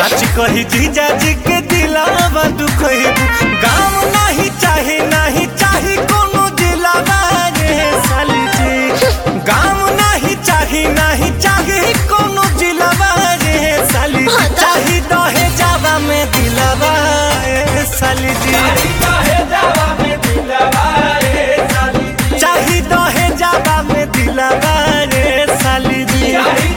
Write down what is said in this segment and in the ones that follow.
सच कही जीजा जी के दिलावा दुखैबू गाँव नहीं चाहे नहीं चाहे कोनो जिलावा रे साली जी गाँव नहीं चाहे नहीं चाहे कोनो जिलावा रे साली जी हाँ तो- चाही दहे जावा में दिलावा रे साली जी चाही दहे जावा में दिलावा रे साली जी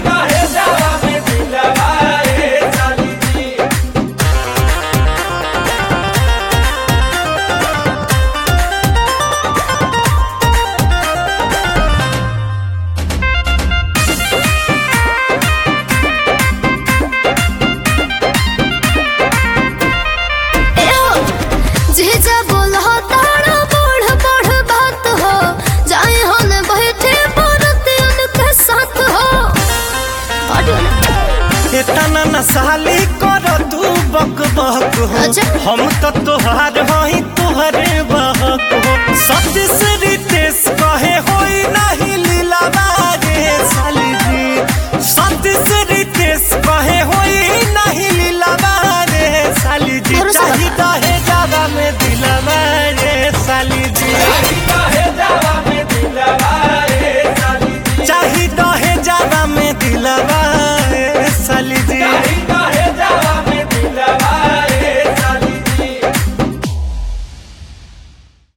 जीजा बोलो तारा बढ़ बढ़ बात हो जाए हन बैठे परत उनके साथ हो हटियो ना इतना न साली कर तू बक बक हो अच्छा। हम तो तोहार हई तोहरे बहक हो सतीश रितेश कहे होई नहीं लीला रे साली